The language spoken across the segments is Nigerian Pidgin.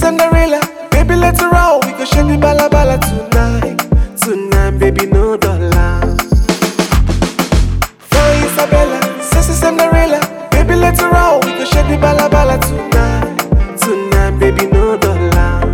Cinderella, baby let's roll. We go shake the bala bala tonight, tonight, baby no dollar. Fine Isabella, sissy Cinderella, baby let's roll. We go shake the bala bala tonight, tonight, baby no dollar.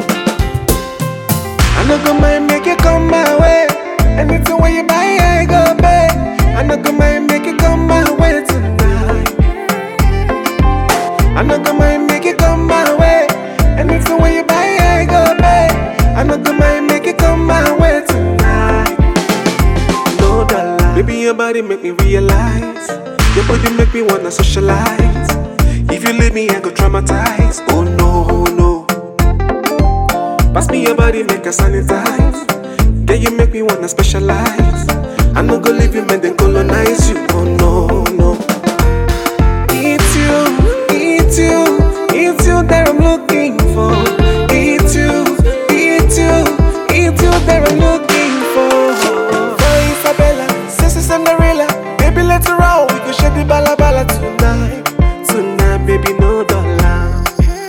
I no go mind make you come my way. Anything where you buy, I go pay. I no go mind make you come my way tonight. I no go mind make you come my way. Anything where you buy, I go pay. I no go mind make you come my way tonight. No dollar. Baby, your body make me realize. Your body make me wanna socialize. If you leave me, I go traumatize. Oh no, no. Pass me your body, make us sanitize. Yeah, you make me wanna specialize. I no go leave you, man, then colonize you. Oh no, no. It's you, it's you, it's you that I'm looking for. It's you, it's you, it's you that I'm looking for. Fine Isabella, sissy Cinderella, baby let's roll. We go shake the bala bala tonight, tonight, baby no dollar.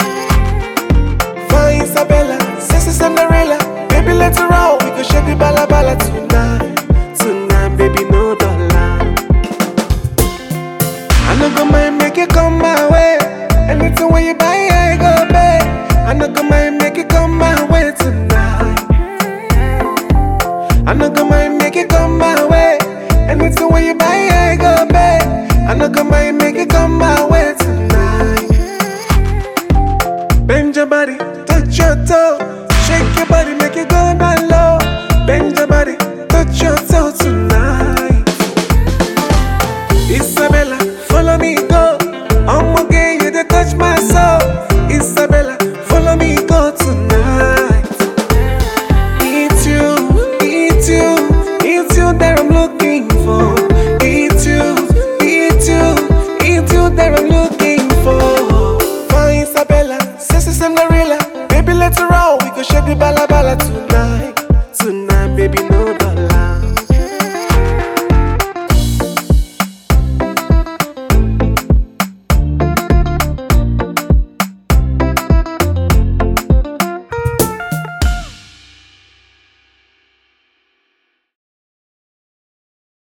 Fine Isabella, sissy Cinderella, baby let's roll. We go shake the bala bala tonight, tonight, baby no dollar. I no go mind make you come my way. Anything where you buy, I go pay. I no go mind make you come my way tonight. I no go mind make you come my way. Anything where you buy, I go pay. I no go mind make you come my way tonight. Bend your body, touch your toe. Shake your body, make it go down low. Bend your body, touch your toe tonight. Isabella, follow me go. I'ma get you to touch my soul. Isabella, follow me go tonight. It's you, it's you, it's you that I'm looking for. It's you, it's you, it's you that I'm looking for. Fine Isabella, sissy Cinderella, baby let's roll. We go shake the bala bala tonight,